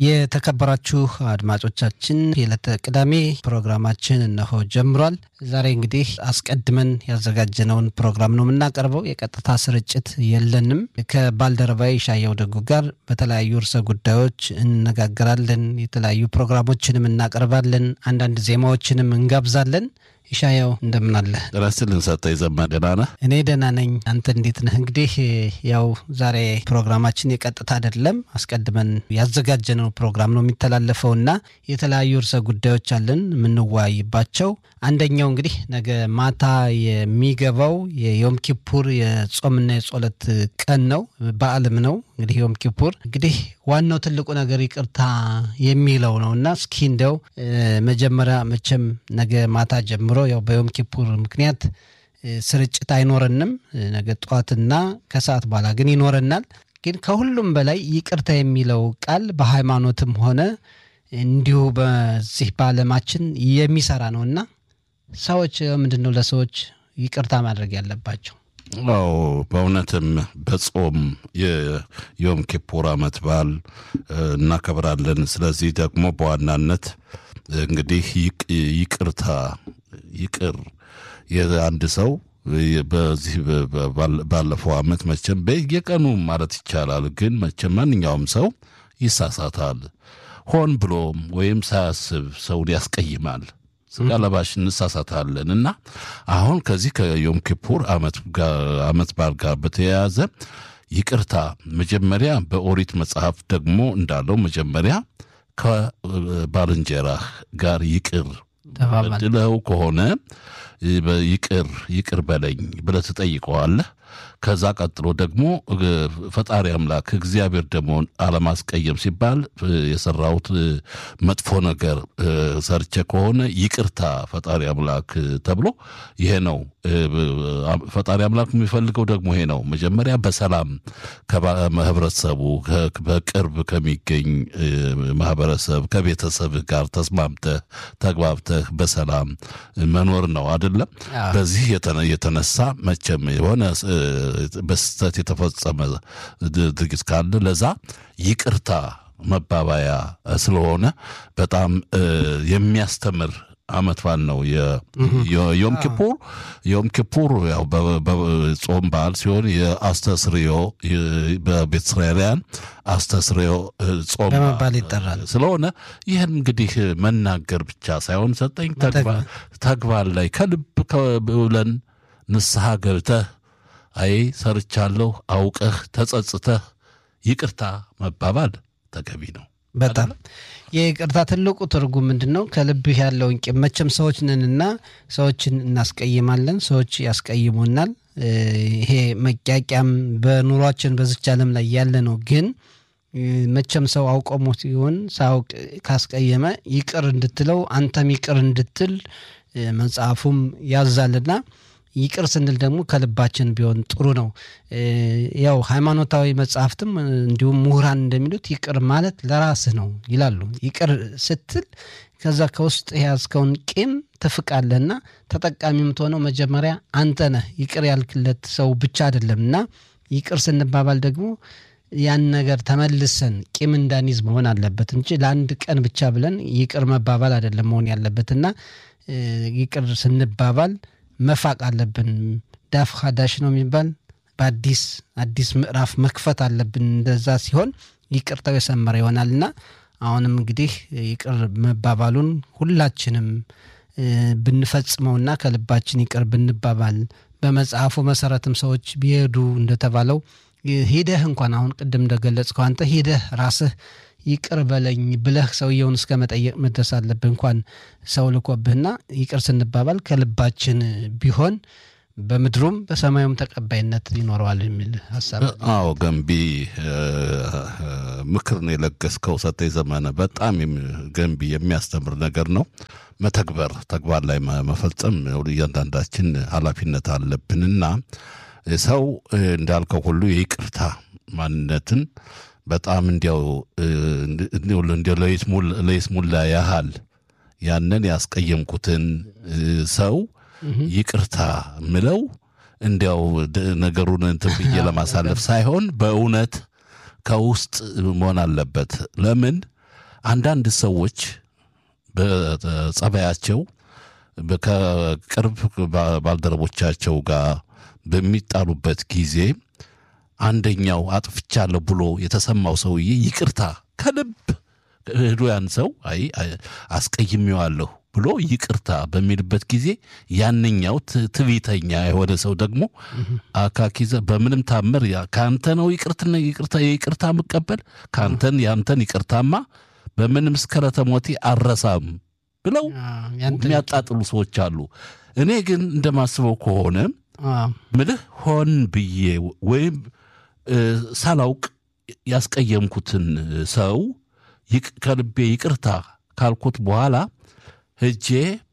የተከበራችሁ አድማጮቻችን የዕለተ ቅዳሜ ፕሮግራማችን እነሆ ጀምሯል። ዛሬ እንግዲህ አስቀድመን ያዘጋጀነውን ፕሮግራም ነው የምናቀርበው። የቀጥታ ስርጭት የለንም። ከባልደረባዊ ሻየው ደጉ ጋር በተለያዩ ርዕሰ ጉዳዮች እንነጋገራለን። የተለያዩ ፕሮግራሞችንም እናቀርባለን። አንዳንድ ዜማዎችንም እንጋብዛለን። ይሻያው እንደምን አለ? ጥረስልን ሰጠ የዘማ ደህና ነህ? እኔ ደህና ነኝ። አንተ እንዴት ነህ? እንግዲህ ያው ዛሬ ፕሮግራማችን የቀጥታ አይደለም፣ አስቀድመን ያዘጋጀነው ፕሮግራም ነው የሚተላለፈው እና የተለያዩ ርዕሰ ጉዳዮች አለን የምንወያይባቸው። አንደኛው እንግዲህ ነገ ማታ የሚገባው የዮም ኪፑር የጾምና የጸሎት ቀን ነው፣ በዓልም ነው። እንግዲህ ዮም ኪፑር እንግዲህ ዋናው ትልቁ ነገር ይቅርታ የሚለው ነው እና እስኪ እንደው መጀመሪያ መቼም ነገ ማታ ጀምሮ ያው በዮም ኪፑር ምክንያት ስርጭት አይኖረንም። ነገ ጠዋትና ከሰዓት በኋላ ግን ይኖረናል። ግን ከሁሉም በላይ ይቅርታ የሚለው ቃል በሃይማኖትም ሆነ እንዲሁ በዚህ በዓለማችን የሚሰራ ነው እና ሰዎች ምንድን ነው ለሰዎች ይቅርታ ማድረግ ያለባቸው? አዎ በእውነትም በጾም የዮም ኪፑር ዓመት በዓል እናከብራለን። ስለዚህ ደግሞ በዋናነት እንግዲህ ይቅርታ ይቅር የአንድ ሰው በዚህ ባለፈው ዓመት መቼም በየቀኑ ማለት ይቻላል፣ ግን መቼም ማንኛውም ሰው ይሳሳታል። ሆን ብሎም ወይም ሳያስብ ሰውን ያስቀይማል። ስጋ ለባሽ እንሳሳታለን እና አሁን ከዚህ ከዮም ኪፑር ዓመት በዓል ጋር በተያያዘ ይቅርታ መጀመሪያ በኦሪት መጽሐፍ ደግሞ እንዳለው መጀመሪያ ከባልንጀራህ ጋር ይቅር በድለው ከሆነ ይቅር ይቅር በለኝ ብለህ ትጠይቀዋለህ። ከዛ ቀጥሎ ደግሞ ፈጣሪ አምላክ እግዚአብሔር ደግሞ አለማስቀየም ሲባል የሰራሁት መጥፎ ነገር ሰርቼ ከሆነ ይቅርታ ፈጣሪ አምላክ ተብሎ ይሄ ነው። ፈጣሪ አምላክ የሚፈልገው ደግሞ ይሄ ነው። መጀመሪያ በሰላም ከህብረተሰቡ በቅርብ ከሚገኝ ማህበረሰብ ከቤተሰብህ ጋር ተስማምተህ ተግባብተህ በሰላም መኖር ነው አይደለም። በዚህ የተነሳ መቼም የሆነ በስህተት የተፈጸመ ድርጊት ካለ ለዛ ይቅርታ መባባያ ስለሆነ በጣም የሚያስተምር ዓመት በዓል ነው የዮም ኪፑር። ዮም ኪፑር ያው በጾም በዓል ሲሆን የአስተስርዮ በቤተ እስራኤላውያን አስተስርዮ ጾም በመባል ይጠራል። ስለሆነ ይህን እንግዲህ መናገር ብቻ ሳይሆን ሰጠኝ ተግባር ላይ ከልብ ብለን ንስሐ ገብተህ አይ ሰርቻለሁ አውቀህ ተጸጽተህ ይቅርታ መባባል ተገቢ ነው። በጣም የይቅርታ ትልቁ ትርጉም ምንድን ነው? ከልብህ ያለውን ቂም መቼም ሰዎች ነንና ሰዎችን እናስቀይማለን፣ ሰዎች ያስቀይሙናል። ይሄ መቂያቂያም በኑሯችን በዚች ዓለም ላይ ያለ ነው። ግን መቼም ሰው አውቆሞ ሲሆን ሳያውቅ ካስቀየመ ይቅር እንድትለው አንተም ይቅር እንድትል መጽሐፉም ያዛልና ይቅር ስንል ደግሞ ከልባችን ቢሆን ጥሩ ነው። ያው ሃይማኖታዊ መጽሐፍትም እንዲሁም ምሁራን እንደሚሉት ይቅር ማለት ለራስህ ነው ይላሉ። ይቅር ስትል ከዛ ከውስጥ የያዝከውን ቂም ትፍቃለህና ተጠቃሚ የምትሆነው መጀመሪያ አንተ ነህ። ይቅር ያልክለት ሰው ብቻ አይደለም እና ይቅር ስንባባል ደግሞ ያን ነገር ተመልሰን ቂም እንዳንይዝ መሆን አለበት እንጂ ለአንድ ቀን ብቻ ብለን ይቅር መባባል አይደለም መሆን ያለበትና ይቅር ስንባባል መፋቅ አለብን። ዳፍ ሀዳሽ ነው የሚባል በአዲስ አዲስ ምዕራፍ መክፈት አለብን። እንደዛ ሲሆን ይቅርታው የሰመረ ይሆናልና አሁንም እንግዲህ ይቅር መባባሉን ሁላችንም ብንፈጽመውና ከልባችን ይቅር ብንባባል በመጽሐፉ መሰረትም ሰዎች ቢሄዱ እንደተባለው ሂደህ እንኳን አሁን ቅድም እንደገለጽከው አንተ ሂደህ ራስህ ይቅር በለኝ ብለህ ሰውየውን እስከ መጠየቅ መድረስ አለብህ። እንኳን ሰው ልኮብህና ይቅር ስንባባል ከልባችን ቢሆን በምድሩም በሰማዩም ተቀባይነት ይኖረዋል የሚል ሀሳብ። አዎ ገንቢ ምክር ነው የለገስከው ሰጠኝ ዘመነ። በጣም ገንቢ የሚያስተምር ነገር ነው። መተግበር ተግባር ላይ መፈጸም እያንዳንዳችን ኃላፊነት አለብንና ሰው እንዳልከው ሁሉ የይቅርታ ማንነትን በጣም እንዲያው እንዲያው ለይስሙላ ያህል ያንን ያስቀየምኩትን ሰው ይቅርታ ምለው እንዲያው ነገሩን እንትን ብዬ ለማሳለፍ ሳይሆን በእውነት ከውስጥ መሆን አለበት። ለምን አንዳንድ ሰዎች በጸባያቸው ከቅርብ ባልደረቦቻቸው ጋር በሚጣሉበት ጊዜ አንደኛው አጥፍቻለሁ ብሎ የተሰማው ሰውዬ ይቅርታ ከልብ ሄዶ ያን ሰው አይ አስቀይሜዋለሁ ብሎ ይቅርታ በሚልበት ጊዜ ያንኛው ትዕቢተኛ የሆነ ሰው ደግሞ አካኪዘ በምንም ታምር ከአንተ ነው ይቅርትና ይቅርታ የይቅርታ ምቀበል ከአንተን ያንተን ይቅርታማ በምንም እስከ ለተሞቴ አረሳም ብለው የሚያጣጥሉ ሰዎች አሉ። እኔ ግን እንደማስበው ከሆነ ምልህ ሆን ብዬ ወይም ሳላውቅ ያስቀየምኩትን ሰው ከልቤ ይቅርታ ካልኩት በኋላ ሄጄ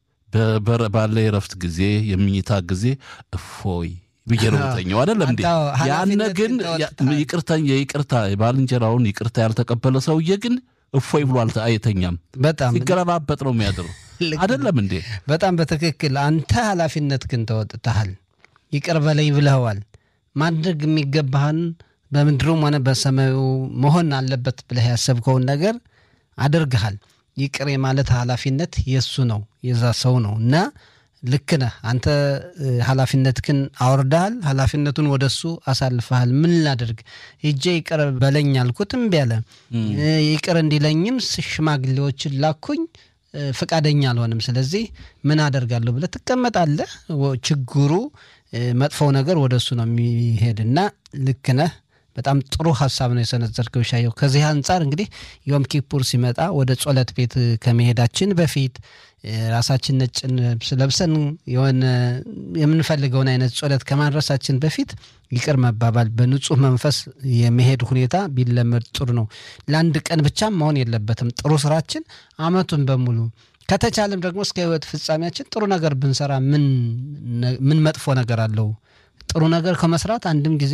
ባለ የረፍት ጊዜ የምኝታ ጊዜ እፎይ ብዬ ነው ተኛው። አይደለም እንዴ? ያነ ግን ይቅርታ የይቅርታ የባልንጀራውን ይቅርታ ያልተቀበለ ሰውዬ ግን እፎይ ብሎ አይተኛም። በጣም ሲገለባበጥ ነው የሚያድረው። አይደለም እንዴ? በጣም በትክክል አንተ ኃላፊነት ግን ተወጥተሃል። ይቅር በለኝ ብለኸዋል። ማድረግ የሚገባህን በምድሩም ሆነ በሰማዩ መሆን አለበት ብለህ ያሰብከውን ነገር አድርግሃል። ይቅር የማለት ኃላፊነት የእሱ ነው የዛ ሰው ነው እና ልክ ነህ አንተ ኃላፊነትህን አውርደሃል። ኃላፊነቱን ወደ እሱ አሳልፈሃል። ምን ላድርግ ሄጄ ይቅር በለኝ አልኩት እምቢ አለ። ይቅር እንዲለኝም ሽማግሌዎችን ላኩኝ ፈቃደኛ አልሆንም። ስለዚህ ምን አደርጋለሁ ብለህ ትቀመጣለህ። ችግሩ መጥፎው ነገር ወደ እሱ ነው የሚሄድ እና ልክ ነህ። በጣም ጥሩ ሀሳብ ነው የሰነዘርከው ሻየው። ከዚህ አንጻር እንግዲህ ዮም ኪፑር ሲመጣ ወደ ጸሎት ቤት ከመሄዳችን በፊት ራሳችን ነጭ ልብስ ለብሰን የሆነ የምንፈልገውን አይነት ጸሎት ከማድረሳችን በፊት ይቅር መባባል በንጹህ መንፈስ የመሄድ ሁኔታ ቢለመድ ጥሩ ነው። ለአንድ ቀን ብቻም መሆን የለበትም። ጥሩ ስራችን አመቱን በሙሉ ከተቻለም ደግሞ እስከ ህይወት ፍጻሜያችን ጥሩ ነገር ብንሰራ ምን መጥፎ ነገር አለው? ጥሩ ነገር ከመስራት አንድም ጊዜ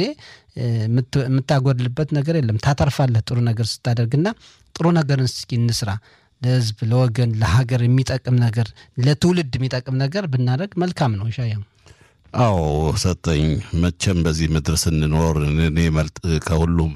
የምታጎድልበት ነገር የለም። ታተርፋለህ ጥሩ ነገር ስታደርግና ጥሩ ነገርን እስኪ እንስራ። ለህዝብ፣ ለወገን፣ ለሀገር የሚጠቅም ነገር ለትውልድ የሚጠቅም ነገር ብናደርግ መልካም ነው። ሻያ አዎ ሰጠኝ። መቼም በዚህ ምድር ስንኖር እኔ ከሁሉም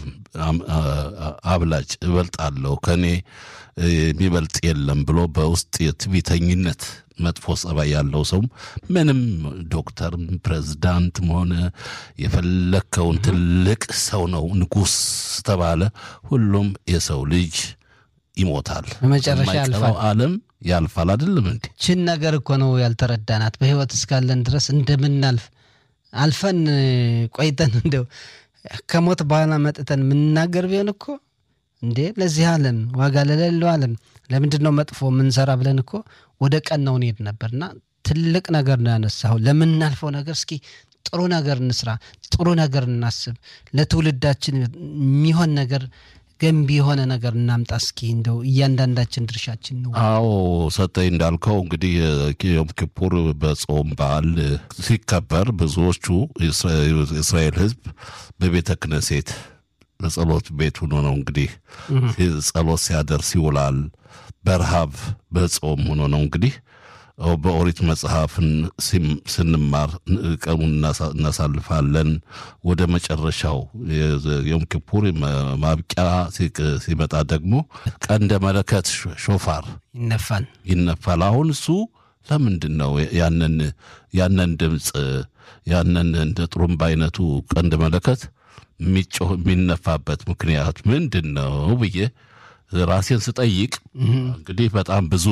አብላጭ እበልጣለሁ ከእኔ የሚበልጥ የለም ብሎ በውስጥ የትዕቢተኝነት መጥፎ ጸባይ ያለው ሰው ምንም ዶክተርም ፕሬዝዳንትም ሆነ የፈለግከውን ትልቅ ሰው ነው ንጉሥ ተባለ ሁሉም የሰው ልጅ ይሞታል። በመጨረሻ ያልፋል። ዓለም ያልፋል። አይደለም እንዴ? ችን ነገር እኮ ነው ያልተረዳናት። በህይወት እስካለን ድረስ እንደምናልፍ አልፈን ቆይተን እንደው ከሞት በኋላ መጥተን የምንናገር ቢሆን እኮ እንዴ ለዚህ ዓለም ዋጋ ለሌለው ዓለም ለምንድን ነው መጥፎ የምንሰራ ብለን እኮ ወደ ቀናው እንሄድ ነበርና ትልቅ ነገር ነው ያነሳው። ለምናልፈው ነገር እስኪ ጥሩ ነገር እንስራ፣ ጥሩ ነገር እናስብ፣ ለትውልዳችን የሚሆን ነገር ገንቢ የሆነ ነገር እናምጣ። እስኪ እንደው እያንዳንዳችን ድርሻችን ነው። አዎ ሰጠኝ እንዳልከው እንግዲህ ዮም ኪፑር በጾም በዓል ሲከበር ብዙዎቹ የእስራኤል ሕዝብ በቤተ ክነሴት በጸሎት ቤት ሆኖ ነው እንግዲህ ጸሎት ሲያደርስ ይውላል። በረሃብ በጾም ሆኖ ነው እንግዲህ በኦሪት መጽሐፍን ስንማር ቀኑን እናሳልፋለን። ወደ መጨረሻው ዮም ኪፑር ማብቂያ ሲመጣ ደግሞ ቀንደ መለከት ሾፋር ይነፋል ይነፋል። አሁን እሱ ለምንድን ነው ያንን ያንን ድምፅ ያንን እንደ ጥሩምባ አይነቱ ቀንደ መለከት የሚጮህ የሚነፋበት ምክንያት ምንድን ነው ብዬ ራሴን ስጠይቅ እንግዲህ በጣም ብዙ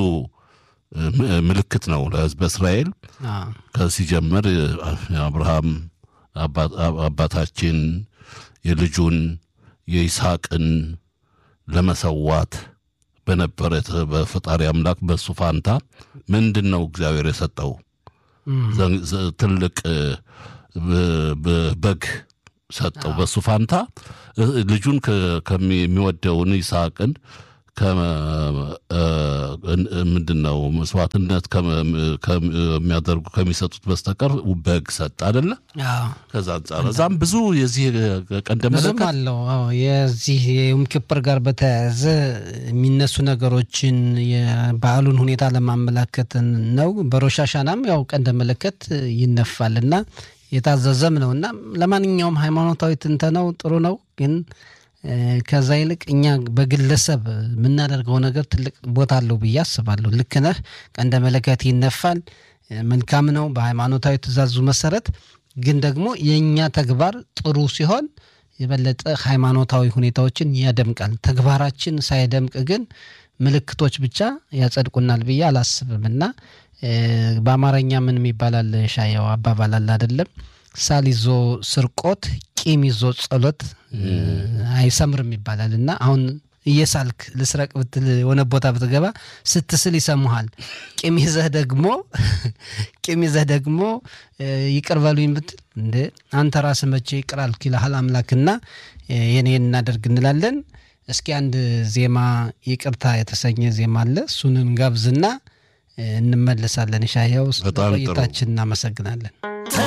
ምልክት ነው ለሕዝበ እስራኤል ከሲጀምር አብርሃም አባታችን የልጁን የይስሐቅን ለመሰዋት በነበረ በፈጣሪ አምላክ በሱ ፋንታ ምንድን ነው እግዚአብሔር የሰጠው ትልቅ በግ ሰጠው። በሱ ፋንታ ልጁን ከሚወደውን ይስሐቅን ምንድን ነው መስዋዕትነት ከሚያደርጉ ከሚሰጡት በስተቀር በግ ሰጥ አደለ? ከዛ አንጻር እዛም ብዙ የዚህ ቀንደ ብዙም አለው። የዚህ የዮም ኪፑር ጋር በተያያዘ የሚነሱ ነገሮችን የበዓሉን ሁኔታ ለማመላከት ነው። በሮሽ ሃሻናም ያው ቀንደ መለከት ይነፋል እና የታዘዘም ነው እና ለማንኛውም ሃይማኖታዊ ትንተናው ጥሩ ነው ግን ከዛ ይልቅ እኛ በግለሰብ የምናደርገው ነገር ትልቅ ቦታ አለው ብዬ አስባለሁ። ልክ ነህ። ቀንደ መለከት ይነፋል፣ መልካም ነው በሃይማኖታዊ ትእዛዙ መሰረት። ግን ደግሞ የእኛ ተግባር ጥሩ ሲሆን የበለጠ ሃይማኖታዊ ሁኔታዎችን ያደምቃል። ተግባራችን ሳይደምቅ ግን ምልክቶች ብቻ ያጸድቁናል ብዬ አላስብም እና በአማርኛ ምን ይባላል ሻየው አባባል አለ አይደለም? ሳል ይዞ ስርቆት፣ ቂም ይዞ ጸሎት አይሰምርም ይባላል እና አሁን እየሳልክ ልስረቅ ብትል የሆነ ቦታ ብትገባ ስትስል ይሰሙሃል። ቂም ይዘህ ደግሞ ቂም ይዘህ ደግሞ ይቅር በሉኝ ብትል እንደ አንተ ራስህ መቼ ይቅር አልክ ይልሃል አምላክና የኔ እናደርግ እንላለን። እስኪ አንድ ዜማ ይቅርታ የተሰኘ ዜማ አለ። እሱን እንጋብዝና እንመለሳለን። ሻየው በጣም ጥሩ። ቆይታችን እናመሰግናለን።